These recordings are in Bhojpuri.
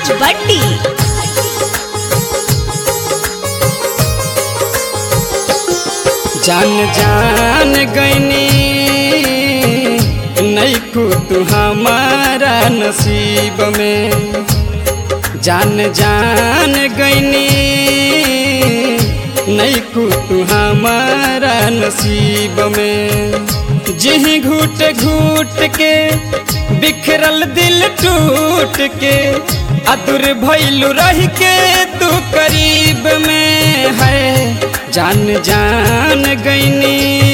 राज बट्टी जान जान गईनी नैकू तू हमारा नसीब में जान जान गईनी नैकू तू हमारा नसीब में जिही घूट घूट के बिखरल दिल टूट के अदुर भैलू रह के तू करीब में है जान जान गईनी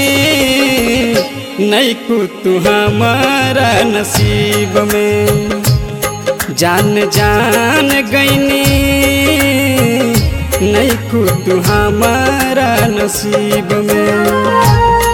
नैकू तू हमारा नसीब में जान जान गईनी नैकू तू हमारा नसीब में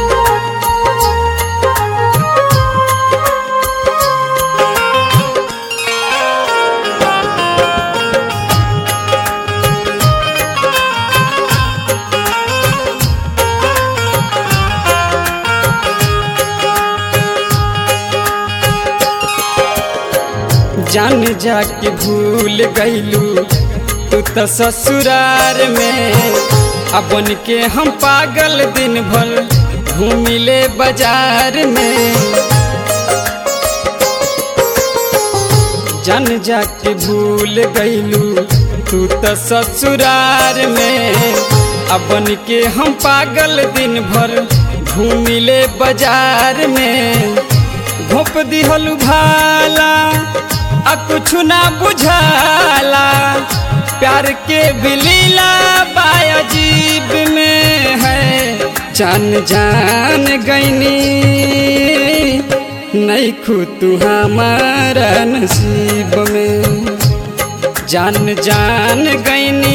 जान जाके भूल गईलू तू तो ससुरार में अपन के हम पागल दिन भर घूमिले बाजार में जान जाके भूल गईलू तू तो ससुरार में अपन के हम पागल दिन भर घूमिले बाजार में घोप दिहलू भाला आ कुछ ना बुझाला प्यार के बिलीला बाजीब में है जान जान गईनी नहीं खू तू हमारा नसीब में जान जान गईनी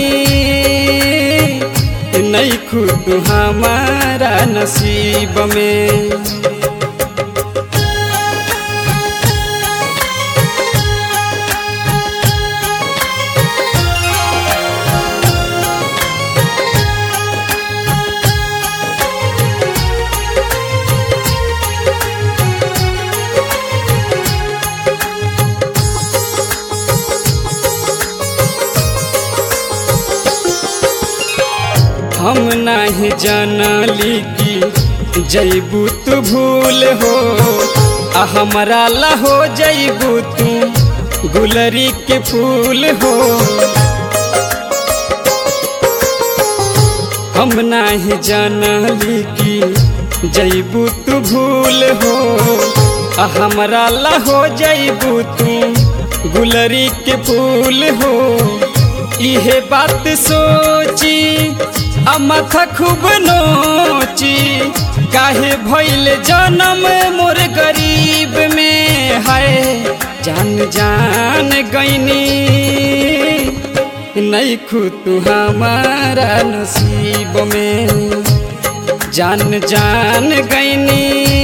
नहीं खू तू हमारा नसीब में हम नहीं जानली कि जैबू तू भूल हो आ हमारा ला हो जैबू तू गुलरी के फूल हो हम नहीं जानली कि जैबू तू भूल हो आ हमारा ला हो जैबू तू गुलरी के फूल हो इहे बात सोची आ माथा खूब नोची काहे भइल जन्म मोर गरीब में है जान जान गईनी नहीं खू तू हमारा नसीब में जान जान गईनी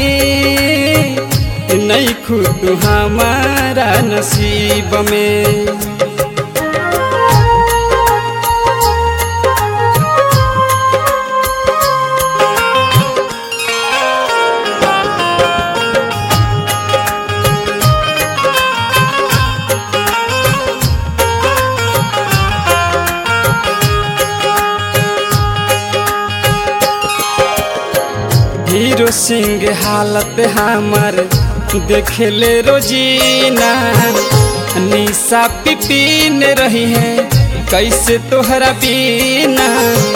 नहीं खू तू हमारा नसीब में हीरो सिंह हालत हमार देखले रोजीना निशा पिपीन रही है कैसे तोहरा बीना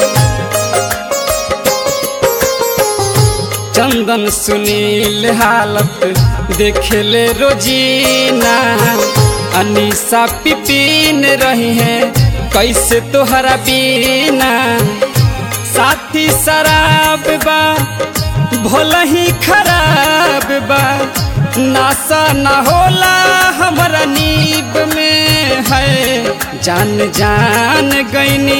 चंदन सुनील हालत देखले रोजीना अनिशा पिपीन रही है कैसे तोहरा बीना साथी शराब बा भला ही खराब बा नासा न होला हमारा नीब में है जान जान गईनी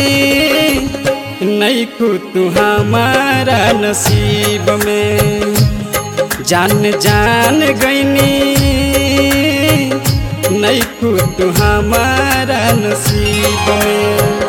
नहीं को तू हमारा नसीब में जान जान गईनी नहीं को तू हमारा नसीब में